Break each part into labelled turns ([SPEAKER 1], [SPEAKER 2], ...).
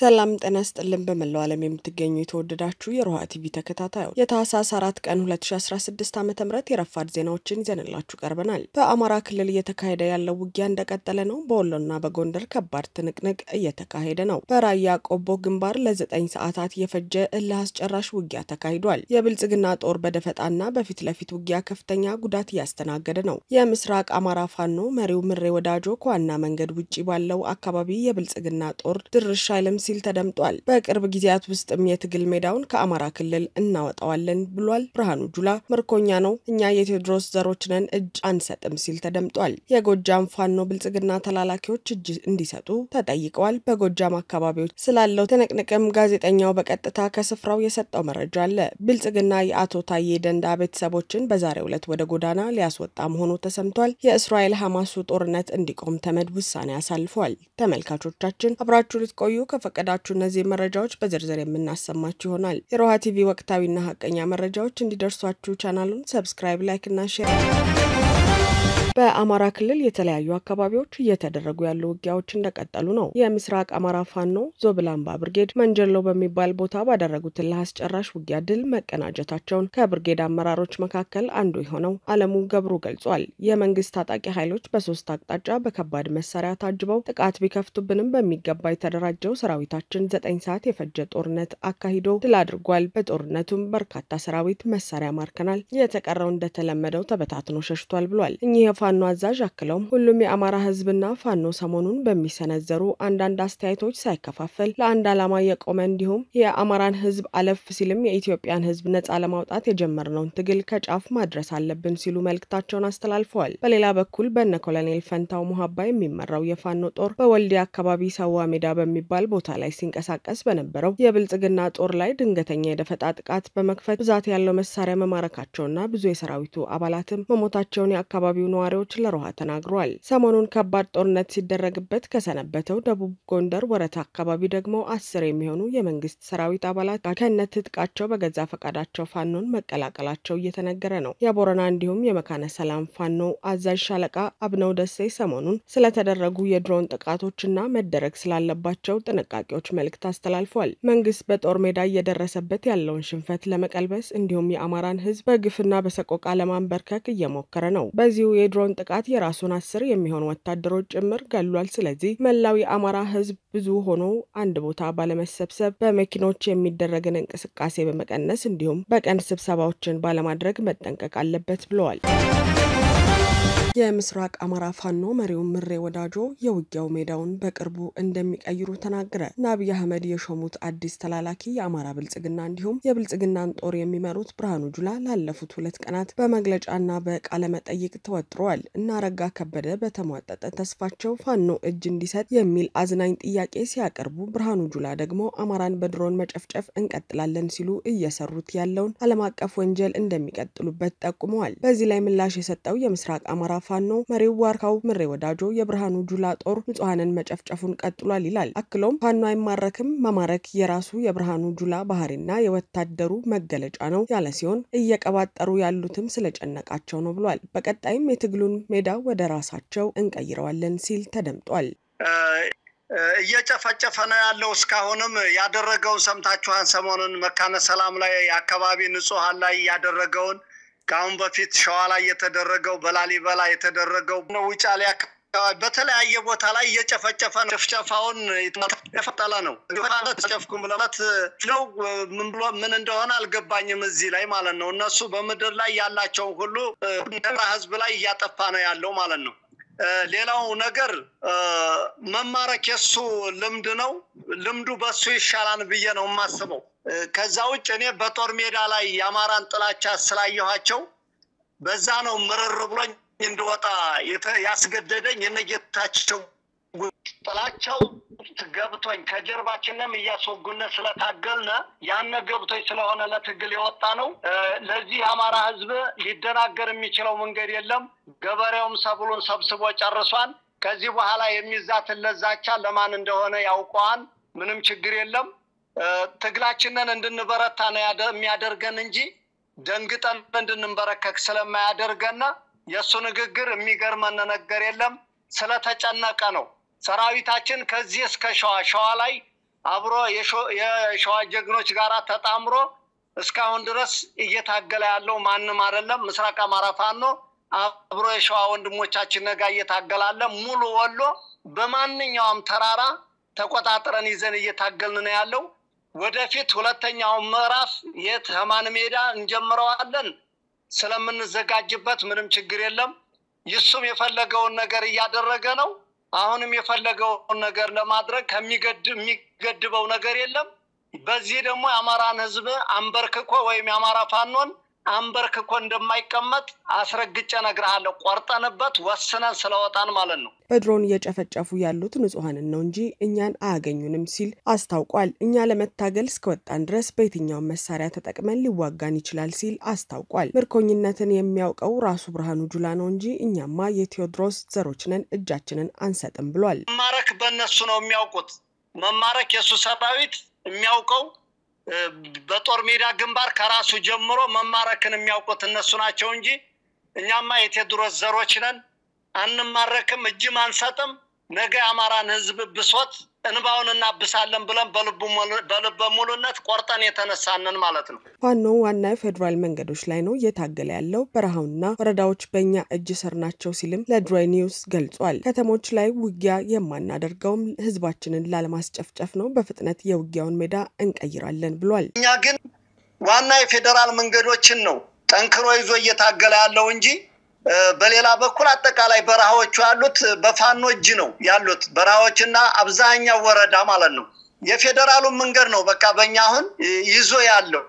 [SPEAKER 1] ሰላም ጤና ስጥልን። በመላው ዓለም የምትገኙ የተወደዳችሁ የሮሃ ቲቪ ተከታታዮች የታህሳስ አራት ቀን 2016 ዓ ም የረፋድ ዜናዎችን ይዘንላችሁ ቀርበናል። በአማራ ክልል እየተካሄደ ያለው ውጊያ እንደቀጠለ ነው። በወሎና በጎንደር ከባድ ትንቅንቅ እየተካሄደ ነው። በራያ ቆቦ ግንባር ለዘጠኝ ሰዓታት የፈጀ እልህ አስጨራሽ ውጊያ ተካሂዷል። የብልጽግና ጦር በደፈጣና በፊት ለፊት ውጊያ ከፍተኛ ጉዳት እያስተናገደ ነው። የምስራቅ አማራ ፋኖ መሪው ምሬ ወዳጆ ከዋና መንገድ ውጭ ባለው አካባቢ የብልጽግና ጦር ድርሽ አይልም ሲል ተደምጧል። በቅርብ ጊዜያት ውስጥም የትግል ሜዳውን ከአማራ ክልል እናወጣዋለን ብሏል። ብርሃኑ ጁላ ምርኮኛ ነው፣ እኛ የቴዎድሮስ ዘሮች ነን፣ እጅ አንሰጥም ሲል ተደምጧል። የጎጃም ፋኖ ብልጽግና ተላላኪዎች እጅ እንዲሰጡ ተጠይቀዋል። በጎጃም አካባቢዎች ስላለው ትንቅንቅም ጋዜጠኛው በቀጥታ ከስፍራው የሰጠው መረጃ አለ። ብልጽግና የአቶ ታዬ ደንዳ ቤተሰቦችን በዛሬው ዕለት ወደ ጎዳና ሊያስወጣ መሆኑ ተሰምቷል። የእስራኤል ሐማሱ ጦርነት እንዲቆም ተመድ ውሳኔ አሳልፏል። ተመልካቾቻችን አብራችሁ ልትቆዩ ከፈቀዳችሁ እነዚህ መረጃዎች በዝርዝር የምናሰማችሁ ይሆናል። የሮሃ ቲቪ ወቅታዊና ሀቀኛ መረጃዎች እንዲደርሷችሁ ቻናሉን ሰብስክራይብ፣ ላይክ እና ሼር በአማራ ክልል የተለያዩ አካባቢዎች እየተደረጉ ያሉ ውጊያዎች እንደቀጠሉ ነው። የምስራቅ አማራ ፋኖ ዞብላምባ ብርጌድ መንጀሎ በሚባል ቦታ ባደረጉት እልህ አስጨራሽ ውጊያ ድል መቀናጀታቸውን ከብርጌድ አመራሮች መካከል አንዱ የሆነው አለሙ ገብሩ ገልጿል። የመንግስት ታጣቂ ኃይሎች በሶስት አቅጣጫ በከባድ መሳሪያ ታጅበው ጥቃት ቢከፍቱብንም በሚገባ የተደራጀው ሰራዊታችን ዘጠኝ ሰዓት የፈጀ ጦርነት አካሂዶ ድል አድርጓል። በጦርነቱም በርካታ ሰራዊት መሳሪያ ማርከናል፣ የተቀረው እንደተለመደው ተበታትኖ ሸሽቷል ብሏል። እኚህ ፋኖ አዛዥ አክለውም ሁሉም የአማራ ህዝብና ፋኖ ሰሞኑን በሚሰነዘሩ አንዳንድ አስተያየቶች ሳይከፋፈል ለአንድ ዓላማ የቆመ እንዲሁም የአማራን ህዝብ አለፍ ሲልም የኢትዮጵያን ህዝብ ነጻ ለማውጣት የጀመርነውን ትግል ከጫፍ ማድረስ አለብን ሲሉ መልእክታቸውን አስተላልፈዋል። በሌላ በኩል በነ ኮሎኔል ፈንታው ሙሀባ የሚመራው የፋኖ ጦር በወልዲያ አካባቢ ሰዋ ሜዳ በሚባል ቦታ ላይ ሲንቀሳቀስ በነበረው የብልጽግና ጦር ላይ ድንገተኛ የደፈጣ ጥቃት በመክፈት ብዛት ያለው መሳሪያ መማረካቸውና ብዙ የሰራዊቱ አባላትም መሞታቸውን የአካባቢው ነዋሪ ነዋሪዎች ለሮሃ ተናግረዋል። ሰሞኑን ከባድ ጦርነት ሲደረግበት ከሰነበተው ደቡብ ጎንደር ወረታ አካባቢ ደግሞ አስር የሚሆኑ የመንግስት ሰራዊት አባላት ከነ ትጥቃቸው በገዛ ፈቃዳቸው ፋኖን መቀላቀላቸው እየተነገረ ነው። የቦረና እንዲሁም የመካነ ሰላም ፋኖ አዛዥ ሻለቃ አብነው ደሴ ሰሞኑን ስለተደረጉ የድሮን ጥቃቶችና መደረግ ስላለባቸው ጥንቃቄዎች መልእክት አስተላልፏል። መንግስት በጦር ሜዳ እየደረሰበት ያለውን ሽንፈት ለመቀልበስ እንዲሁም የአማራን ህዝብ በግፍና በሰቆቃ ለማንበርከክ እየሞከረ ነው። በዚሁ የድሮን ጥቃት የራሱን አስር የሚሆኑ ወታደሮች ጭምር ገሏል። ስለዚህ መላው የአማራ ህዝብ ብዙ ሆኖ አንድ ቦታ ባለመሰብሰብ በመኪኖች የሚደረግን እንቅስቃሴ በመቀነስ እንዲሁም በቀን ስብሰባዎችን ባለማድረግ መጠንቀቅ አለበት ብለዋል። የምስራቅ አማራ ፋኖ መሪው ምሬ ወዳጆ የውጊያው ሜዳውን በቅርቡ እንደሚቀይሩ ተናገረ። አብይ አህመድ የሾሙት አዲስ ተላላኪ የአማራ ብልጽግና እንዲሁም የብልጽግናን ጦር የሚመሩት ብርሃኑ ጁላ ላለፉት ሁለት ቀናት በመግለጫና በቃለ መጠይቅ ተወጥረዋል። እና አረጋ ከበደ በተሟጠጠ ተስፋቸው ፋኖ እጅ እንዲሰጥ የሚል አዝናኝ ጥያቄ ሲያቀርቡ፣ ብርሃኑ ጁላ ደግሞ አማራን በድሮን መጨፍጨፍ እንቀጥላለን ሲሉ እየሰሩት ያለውን ዓለም አቀፍ ወንጀል እንደሚቀጥሉበት ጠቁመዋል። በዚህ ላይ ምላሽ የሰጠው የምስራቅ አማራ ፋኖ መሪው ዋርካው ምሬ ወዳጆ የብርሃኑ ጁላ ጦር ንጹሐንን መጨፍጨፉን ቀጥሏል ይላል። አክሎም ፋኖ አይማረክም፣ መማረክ የራሱ የብርሃኑ ጁላ ባህሪና የወታደሩ መገለጫ ነው ያለ ሲሆን እየቀባጠሩ ያሉትም ስለጨነቃቸው ነው ብሏል። በቀጣይም የትግሉን ሜዳ ወደ ራሳቸው እንቀይረዋለን ሲል ተደምጧል።
[SPEAKER 2] እየጨፈጨፈ ነው ያለው። እስካሁንም ያደረገውን ሰምታችኋን። ሰሞኑን መካነ ሰላም ላይ አካባቢ ንጹሐን ላይ ያደረገውን ከአሁን በፊት ሸዋ ላይ የተደረገው በላሊበላ የተደረገው ውጫሌ አካባቢ በተለያየ ቦታ ላይ እየጨፈጨፈ ነው። ጭፍጨፋውን የፈጠለ ነው። ጨፍኩ ብለት ነው ምን ብሎ ምን እንደሆነ አልገባኝም። እዚህ ላይ ማለት ነው እነሱ በምድር ላይ ያላቸውን ሁሉ ህዝብ ላይ እያጠፋ ነው ያለው ማለት ነው። ሌላው ነገር መማረክ የሱ ልምድ ነው። ልምዱ በሱ ይሻላል ብዬ ነው የማስበው። ከዛ ውጭ እኔ በጦር ሜዳ ላይ የአማራን ጥላቻ ስላየኋቸው በዛ ነው ምርር ብሎኝ እንድወጣ ያስገደደኝ የነጌታቸው ጥላቸው ገብቶኝ ከጀርባችንም እያስወጉነ ስለታገልነ ያነ ገብቶኝ ስለሆነ ለትግል የወጣ ነው። ለዚህ የአማራ ህዝብ ሊደናገር የሚችለው መንገድ የለም። ገበሬውም ሰብሉን ሰብስቦ ጨርሷል። ከዚህ በኋላ የሚዛትለት ዛቻ ለማን እንደሆነ ያውቀዋል። ምንም ችግር የለም። ትግላችንን እንድንበረታ ነው የሚያደርገን እንጂ ደንግጠን እንድንበረከክ ስለማያደርገን የእሱ ንግግር የሚገርመን ነገር የለም። ስለተጨነቀ ነው። ሰራዊታችን ከዚህ እስከ ሸዋ ሸዋ ላይ አብሮ የሸዋ ጀግኖች ጋር ተጣምሮ እስካሁን ድረስ እየታገለ ያለው ማንም አይደለም። ምስራቅ አማራ ፋኖ አብሮ የሸዋ ወንድሞቻችን ነጋ እየታገላለ ሙሉ ወሎ በማንኛውም ተራራ ተቆጣጥረን ይዘን እየታገልን ነው ያለው። ወደፊት ሁለተኛውን ምዕራፍ የት ህማን ሜዳ እንጀምረዋለን። ስለምንዘጋጅበት ምንም ችግር የለም። ይሱም የፈለገውን ነገር እያደረገ ነው። አሁንም የፈለገውን ነገር ለማድረግ ከሚገድበው ነገር የለም። በዚህ ደግሞ የአማራን ህዝብ አንበርክኮ ወይም የአማራ ፋኖን አንበርክኮ እንደማይቀመጥ አስረግጬ እነግርሃለሁ። ቆርጠንበት ወስነን ስለወጣን ማለት ነው።
[SPEAKER 1] በድሮን እየጨፈጨፉ ያሉት ንጹሐንን ነው እንጂ እኛን አያገኙንም ሲል አስታውቋል። እኛ ለመታገል እስከወጣን ድረስ በየትኛውም መሳሪያ ተጠቅመን ሊዋጋን ይችላል ሲል አስታውቋል። ምርኮኝነትን የሚያውቀው ራሱ ብርሃኑ ጁላ ነው እንጂ እኛማ የቴዎድሮስ ዘሮች ነን፣ እጃችንን አንሰጥም ብሏል።
[SPEAKER 2] መማረክ በእነሱ ነው የሚያውቁት። መማረክ የእሱ ሰራዊት የሚያውቀው በጦር ሜዳ ግንባር ከራሱ ጀምሮ መማረክን የሚያውቁት እነሱ ናቸው እንጂ እኛማ የቴዎድሮስ ዘሮች ነን፣ አንማረክም፣ እጅም አንሰጥም። ነገ የአማራን ህዝብ ብሶት እንባውን እናብሳለን ብለን በልበ ሙሉነት ቆርጠን የተነሳንን ማለት ነው።
[SPEAKER 1] ፋኖ ዋና የፌዴራል መንገዶች ላይ ነው እየታገለ ያለው፣ በረሃውና ወረዳዎች በእኛ እጅ ስር ናቸው ሲልም ለድሮይ ኒውስ ገልጿል። ከተሞች ላይ ውጊያ የማናደርገውም ህዝባችንን ላለማስጨፍጨፍ ነው፣ በፍጥነት የውጊያውን ሜዳ እንቀይራለን ብሏል።
[SPEAKER 2] እኛ ግን ዋና የፌዴራል መንገዶችን ነው ጠንክሮ ይዞ እየታገለ ያለው እንጂ በሌላ በኩል አጠቃላይ በረሃዎቹ ያሉት በፋኖ እጅ ነው ያሉት በረሃዎችና አብዛኛው ወረዳ ማለት ነው። የፌዴራሉን መንገድ ነው በቃ በእኛ አሁን ይዞ ያለው።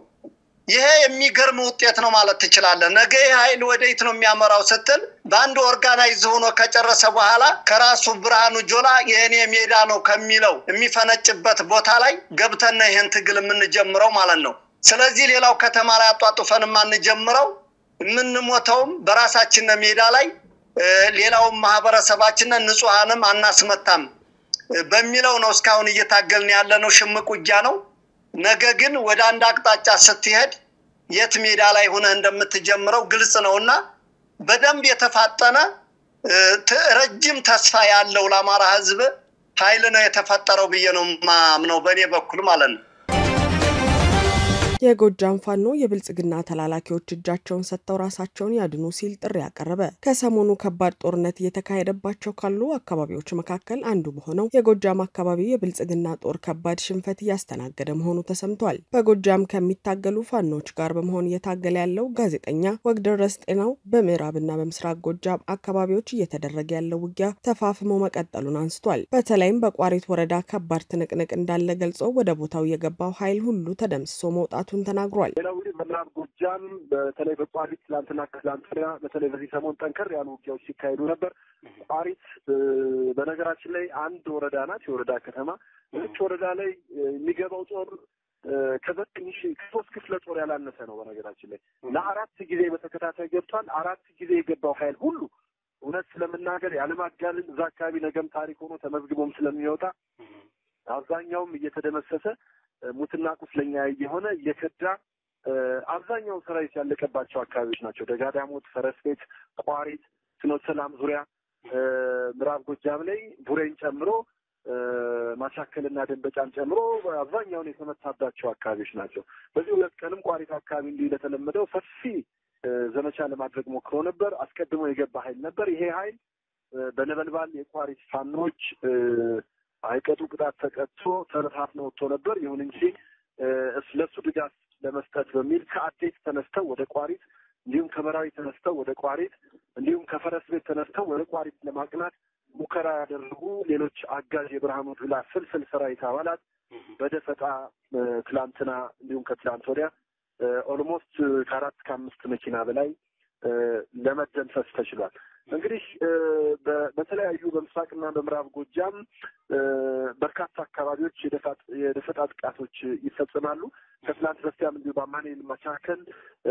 [SPEAKER 2] ይሄ የሚገርም ውጤት ነው ማለት ትችላለህ። ነገ ይህ ኃይል ወደየት ነው የሚያመራው ስትል በአንድ ኦርጋናይዝ ሆኖ ከጨረሰ በኋላ ከራሱ ብርሃኑ ጆላ የእኔ ሜዳ ነው ከሚለው የሚፈነጭበት ቦታ ላይ ገብተን ይህን ትግል የምንጀምረው ማለት ነው። ስለዚህ ሌላው ከተማ ላይ አጧጡፈን የማንጀምረው የምንሞተውም በራሳችን ሜዳ ላይ ሌላውም ማህበረሰባችንን ንጹሐንም አናስመታም በሚለው ነው እስካሁን እየታገልን ያለ ነው። ሽምቅ ውጊያ ነው። ነገ ግን ወደ አንድ አቅጣጫ ስትሄድ የት ሜዳ ላይ ሆነህ እንደምትጀምረው ግልጽ ነው እና በደንብ የተፋጠነ ረጅም ተስፋ ያለው ለአማራ ሕዝብ ኃይል ነው የተፈጠረው ብዬ ነው ማምነው በእኔ በኩል ማለት ነው።
[SPEAKER 1] የጎጃም ፋኖ የብልጽግና ተላላኪዎች እጃቸውን ሰጥተው ራሳቸውን ያድኑ ሲል ጥሪ አቀረበ። ከሰሞኑ ከባድ ጦርነት እየተካሄደባቸው ካሉ አካባቢዎች መካከል አንዱ በሆነው የጎጃም አካባቢ የብልጽግና ጦር ከባድ ሽንፈት እያስተናገደ መሆኑ ተሰምቷል። በጎጃም ከሚታገሉ ፋኖች ጋር በመሆን እየታገለ ያለው ጋዜጠኛ ወግደረስ ጤናው በምዕራብና በምስራቅ ጎጃም አካባቢዎች እየተደረገ ያለው ውጊያ ተፋፍሞ መቀጠሉን አንስቷል። በተለይም በቋሪት ወረዳ ከባድ ትንቅንቅ እንዳለ ገልጾ ወደ ቦታው የገባው ኃይል ሁሉ ተደምስሶ መውጣቱ መሆኑን ተናግሯል።
[SPEAKER 3] ሌላው እንግዲህ በምዕራብ ጎጃም በተለይ በቋሪት ትላንትና ከትላንት ወዲያ በተለይ በዚህ ሰሞን ጠንከር ያሉ ውጊያዎች ሲካሄዱ ነበር። ቋሪት በነገራችን ላይ አንድ ወረዳ ናት፣ የወረዳ ከተማ። እዚች ወረዳ ላይ የሚገባው ጦር ከዘጠኝ ሺህ ከሶስት ክፍለ ጦር ያላነሰ ነው። በነገራችን ላይ ለአራት ጊዜ በተከታታይ ገብቷል። አራት ጊዜ የገባው ኃይል ሁሉ እውነት ስለምናገር ያለማጋነን እዛ አካባቢ ነገም ታሪክ ሆኖ ተመዝግቦም ስለሚወጣ አብዛኛውም እየተደመሰሰ ሙትና ቁስለኛ እየሆነ እየከዳ አብዛኛው ሰራዊት ያለቀባቸው አካባቢዎች ናቸው። ደጋዳሞት፣ ፈረስ ቤት፣ ቋሪት፣ ፍኖተ ሰላም ዙሪያ ምዕራብ ጎጃም ላይ ቡሬን ጨምሮ ማሻከልና ደንበጫን ጨምሮ አብዛኛውን የተመታባቸው አካባቢዎች ናቸው። በዚህ ሁለት ቀንም ቋሪት አካባቢ እንዲህ እንደተለመደው ሰፊ ዘመቻ ለማድረግ ሞክሮ ነበር። አስቀድሞ የገባ ኃይል ነበር። ይሄ ኃይል በነበልባል የቋሪት ፋኖች አይቀጡ ቅጣት ተቀጥቶ ተበታትኖ ወጥቶ ነበር። ይሁን እንጂ ለሱ ድጋፍ ለመስጠት በሚል ከአዴት ተነስተው ወደ ቋሪት እንዲሁም ከመራዊ ተነስተው ወደ ቋሪት እንዲሁም ከፈረስ ቤት ተነስተው ወደ ቋሪት ለማቅናት ሙከራ ያደረጉ ሌሎች አጋዥ የብርሃኑ ጁላ ፍልፍል ሰራዊት አባላት በደፈጣ ትላንትና እንዲሁም ከትላንት ወዲያ ኦልሞስት ከአራት ከአምስት መኪና በላይ ለመደምሰስ ተችሏል። እንግዲህ በተለያዩ በምስራቅና በምዕራብ ጎጃም በርካታ አካባቢዎች የደፈጣ ጥቃቶች ይፈጽማሉ። ከትላንት በስቲያም እንዲሁ በአማኑኤል መካከል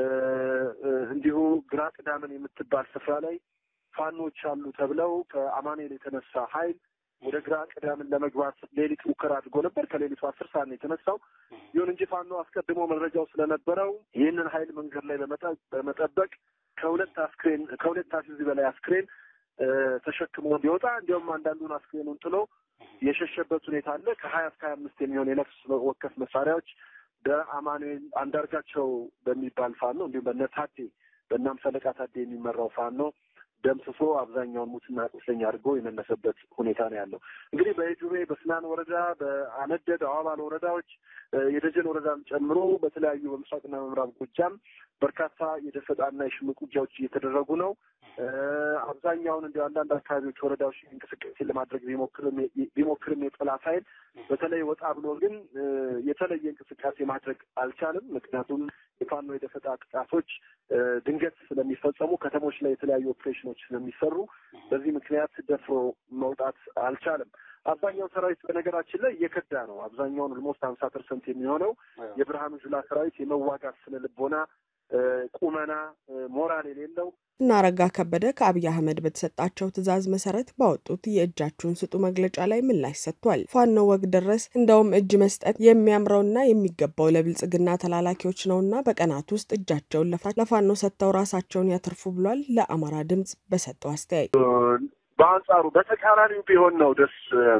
[SPEAKER 3] እንዲሁ ግራ ቅዳምን የምትባል ስፍራ ላይ ፋኖች አሉ ተብለው ከአማኑኤል የተነሳ ኃይል ወደ ግራ ቅዳምን ለመግባት ሌሊት ሙከራ አድርጎ ነበር። ከሌሊቱ አስር ሰዓት ነው የተነሳው። ይሁን እንጂ ፋኖ አስቀድሞ መረጃው ስለነበረው ይህንን ኃይል መንገድ ላይ በመጠበቅ ከሁለት አስክሬን ከሁለት አስይዝ በላይ አስክሬን ተሸክሞ እንዲወጣ እንዲሁም አንዳንዱን አስክሬኑን ጥሎ የሸሸበት ሁኔታ አለ። ከሀያ እስከ ሀያ አምስት የሚሆን የነፍስ ወከፍ መሳሪያዎች በአማኑኤል አንዳርጋቸው በሚባል ፋኖ እንዲሁም በነታዴ በእናምሰለቃ ታዴ የሚመራው ፋኖ ደምስሶ አብዛኛውን ሙትና ቁስለኛ አድርጎ የመለሰበት ሁኔታ ነው ያለው። እንግዲህ በጁቤ በስናን ወረዳ፣ በአነደድ አዋባል ወረዳዎች የደጀን ወረዳን ጨምሮ በተለያዩ በምስራቅና በምዕራብ ጎጃም በርካታ የደፈጣና የሽምቅ ውጊያዎች እየተደረጉ ነው። አብዛኛውን እንዲ አንዳንድ አካባቢዎች ወረዳዎች እንቅስቃሴ ለማድረግ ቢሞክርም የጠላት ኃይል በተለይ ወጣ ብሎ ግን የተለየ እንቅስቃሴ ማድረግ አልቻልም። ምክንያቱም የፋኖ የደፈጣ ጥቃቶች ድንገት ስለሚፈጸሙ ከተሞች ላይ የተለያዩ ኦፕሬሽኖች ስለሚሰሩ በዚህ ምክንያት ደፍሮ መውጣት አልቻለም። አብዛኛው ሰራዊት በነገራችን ላይ እየከዳ ነው። አብዛኛውን ኦልሞስት ሀምሳ ፐርሰንት የሚሆነው የብርሃኑ ጁላ ሰራዊት የመዋጋት ስነ ልቦና ቁመና ሞራል የሌለው
[SPEAKER 1] እና አረጋ ከበደ ከአብይ አህመድ በተሰጣቸው ትዕዛዝ መሰረት ባወጡት የእጃችሁን ስጡ መግለጫ ላይ ምላሽ ሰጥቷል። ፋኖ ወግ ደረስ እንደውም እጅ መስጠት የሚያምረውና የሚገባው ለብልጽግና ተላላኪዎች ነውና በቀናት ውስጥ እጃቸውን ለፋኖ ሰጥተው ራሳቸውን ያተርፉ ብሏል። ለአማራ ድምጽ በሰጠው አስተያየት
[SPEAKER 3] በአንጻሩ በተቃራኒው ቢሆን ነው ደስ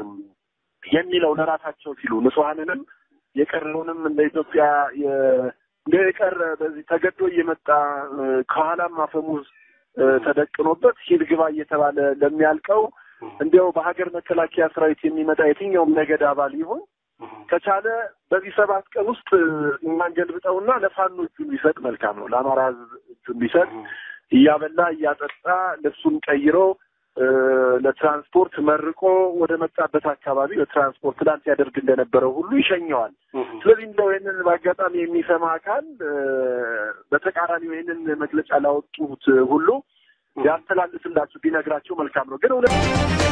[SPEAKER 3] የሚለው ለራሳቸው ሲሉ ንጹሐንንም የቀረውንም እንደ ኢትዮጵያ እንደ የቀረ በዚህ ተገዶ እየመጣ ከኋላም አፈሙዝ ተደቅኖበት ሂድ ግባ እየተባለ ለሚያልቀው እንዲያው በሀገር መከላከያ ሰራዊት የሚመጣ የትኛውም ነገድ አባል ይሁን ከቻለ በዚህ ሰባት ቀን ውስጥ እኛን ገልብጠውና ለፋኖ እጁን ቢሰጥ መልካም ነው። ለአማራ ሕዝብ እጁን ቢሰጥ እያበላ እያጠጣ ልብሱን ቀይሮ ለትራንስፖርት መርቆ ወደ መጣበት አካባቢ ለትራንስፖርት ትላንት ያደርግ እንደነበረው ሁሉ ይሸኘዋል። ስለዚህ እንደው ይህንን በአጋጣሚ የሚሰማ አካል በተቃራኒው ይህንን መግለጫ ላወጡት ሁሉ ያስተላልፍላችሁ ቢነግራቸው መልካም ነው። ግን እውነት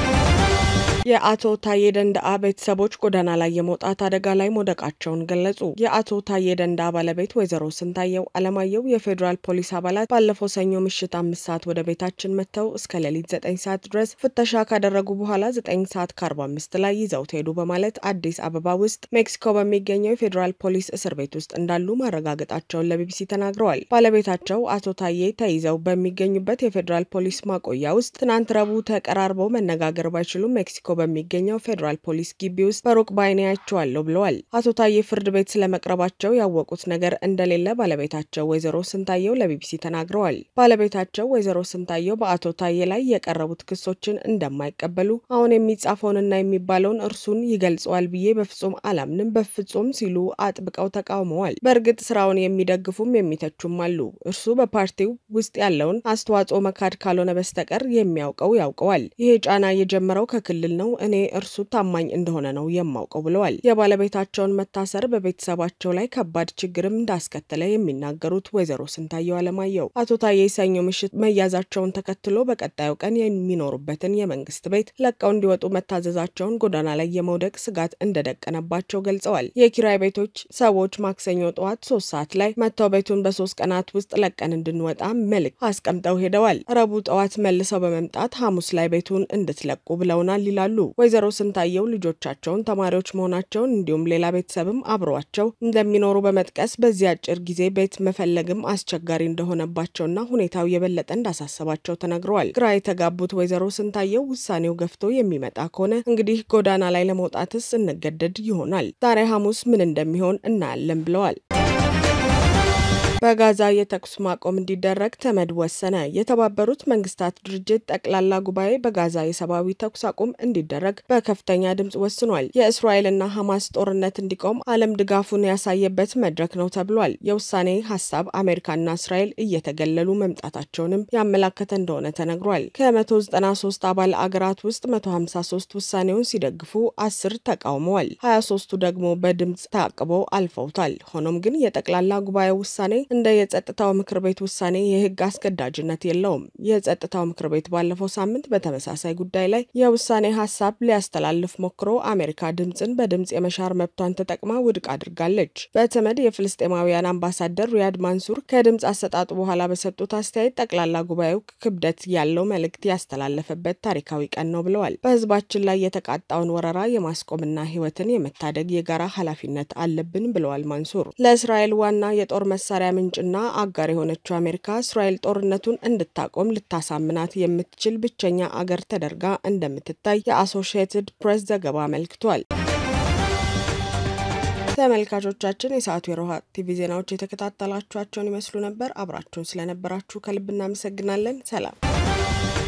[SPEAKER 1] የአቶ ታዬ ደንዳአ ቤተሰቦች ጎዳና ላይ የመውጣት አደጋ ላይ መውደቃቸውን ገለጹ። የአቶ ታዬ ደንዳአ ባለቤት ወይዘሮ ስንታየው አለማየሁ የፌዴራል ፖሊስ አባላት ባለፈው ሰኞ ምሽት አምስት ሰዓት ወደ ቤታችን መጥተው እስከ ሌሊት ዘጠኝ ሰዓት ድረስ ፍተሻ ካደረጉ በኋላ ዘጠኝ ሰዓት ከአርባ አምስት ላይ ይዘውት ሄዱ በማለት አዲስ አበባ ውስጥ ሜክሲኮ በሚገኘው የፌዴራል ፖሊስ እስር ቤት ውስጥ እንዳሉ ማረጋገጣቸውን ለቢቢሲ ተናግረዋል። ባለቤታቸው አቶ ታዬ ተይዘው በሚገኙበት የፌዴራል ፖሊስ ማቆያ ውስጥ ትናንት ረቡዕ ተቀራርበው መነጋገር ባይችሉም ሜክሲኮ በሚገኘው ፌዴራል ፖሊስ ግቢ ውስጥ በሩቅ በዓይኔ አይቼዋለሁ ብለዋል። አቶ ታዬ ፍርድ ቤት ስለመቅረባቸው ያወቁት ነገር እንደሌለ ባለቤታቸው ወይዘሮ ስንታየው ለቢቢሲ ተናግረዋል። ባለቤታቸው ወይዘሮ ስንታየው በአቶ ታዬ ላይ የቀረቡት ክሶችን እንደማይቀበሉ አሁን የሚጻፈውንና የሚባለውን እርሱን ይገልጸዋል ብዬ በፍጹም አላምንም፣ በፍጹም ሲሉ አጥብቀው ተቃውመዋል። በእርግጥ ስራውን የሚደግፉም የሚተቹም አሉ። እርሱ በፓርቲው ውስጥ ያለውን አስተዋጽኦ መካድ ካልሆነ በስተቀር የሚያውቀው ያውቀዋል። ይሄ ጫና የጀመረው ከክልል ነው። እኔ እርሱ ታማኝ እንደሆነ ነው የማውቀው ብለዋል። የባለቤታቸውን መታሰር በቤተሰባቸው ላይ ከባድ ችግርም እንዳስከተለ የሚናገሩት ወይዘሮ ስንታየው አለማየሁ አቶ ታዬ ሰኞ ምሽት መያዛቸውን ተከትሎ በቀጣዩ ቀን የሚኖሩበትን የመንግስት ቤት ለቀው እንዲወጡ መታዘዛቸውን ጎዳና ላይ የመውደቅ ስጋት እንደደቀነባቸው ገልጸዋል። የኪራይ ቤቶች ሰዎች ማክሰኞ ጠዋት ሶስት ሰዓት ላይ መጥተው ቤቱን በሶስት ቀናት ውስጥ ለቀን እንድንወጣ መልእክት አስቀምጠው ሄደዋል። ረቡዕ ጠዋት መልሰው በመምጣት ሐሙስ ላይ ቤቱን እንድትለቁ ብለውናል ይላሉ ወይዘሮ ስንታየው ልጆቻቸውን ተማሪዎች መሆናቸውን እንዲሁም ሌላ ቤተሰብም አብረዋቸው እንደሚኖሩ በመጥቀስ በዚህ አጭር ጊዜ ቤት መፈለግም አስቸጋሪ እንደሆነባቸውና ሁኔታው የበለጠ እንዳሳሰባቸው ተነግረዋል። ግራ የተጋቡት ወይዘሮ ስንታየው ውሳኔው ገፍቶ የሚመጣ ከሆነ እንግዲህ ጎዳና ላይ ለመውጣትስ እንገደድ ይሆናል። ዛሬ ሐሙስ ምን እንደሚሆን እናያለን ብለዋል። በጋዛ የተኩስ ማቆም እንዲደረግ ተመድ ወሰነ። የተባበሩት መንግስታት ድርጅት ጠቅላላ ጉባኤ በጋዛ የሰብአዊ ተኩስ አቁም እንዲደረግ በከፍተኛ ድምፅ ወስኗል። የእስራኤልና ሐማስ ጦርነት እንዲቆም ዓለም ድጋፉን ያሳየበት መድረክ ነው ተብሏል። የውሳኔ ሀሳብ አሜሪካና እስራኤል እየተገለሉ መምጣታቸውንም ያመላከተ እንደሆነ ተነግሯል። ከ193 አባል አገራት ውስጥ 153 ውሳኔውን ሲደግፉ አስር ተቃውመዋል። 23ቱ ደግሞ በድምፅ ታቅበው አልፈውታል። ሆኖም ግን የጠቅላላ ጉባኤ ውሳኔ እንደ የጸጥታው ምክር ቤት ውሳኔ የህግ አስገዳጅነት የለውም። የጸጥታው ምክር ቤት ባለፈው ሳምንት በተመሳሳይ ጉዳይ ላይ የውሳኔ ሀሳብ ሊያስተላልፍ ሞክሮ አሜሪካ ድምፅን በድምፅ የመሻር መብቷን ተጠቅማ ውድቅ አድርጋለች። በተመድ የፍልስጤማውያን አምባሳደር ሪያድ ማንሱር ከድምፅ አሰጣጡ በኋላ በሰጡት አስተያየት ጠቅላላ ጉባኤው ክብደት ያለው መልእክት ያስተላለፈበት ታሪካዊ ቀን ነው ብለዋል። በህዝባችን ላይ የተቃጣውን ወረራ የማስቆምና ህይወትን የመታደግ የጋራ ኃላፊነት አለብን ብለዋል ማንሱር። ለእስራኤል ዋና የጦር መሳሪያ ምንጭና አጋር የሆነችው አሜሪካ እስራኤል ጦርነቱን እንድታቆም ልታሳምናት የምትችል ብቸኛ አገር ተደርጋ እንደምትታይ የአሶሺየትድ ፕሬስ ዘገባ አመልክቷል። ተመልካቾቻችን የሰዓቱ የሮሃ ቲቪ ዜናዎች የተከታተላችኋቸውን ይመስሉ ነበር። አብራችሁን ስለነበራችሁ ከልብ እናመሰግናለን። ሰላም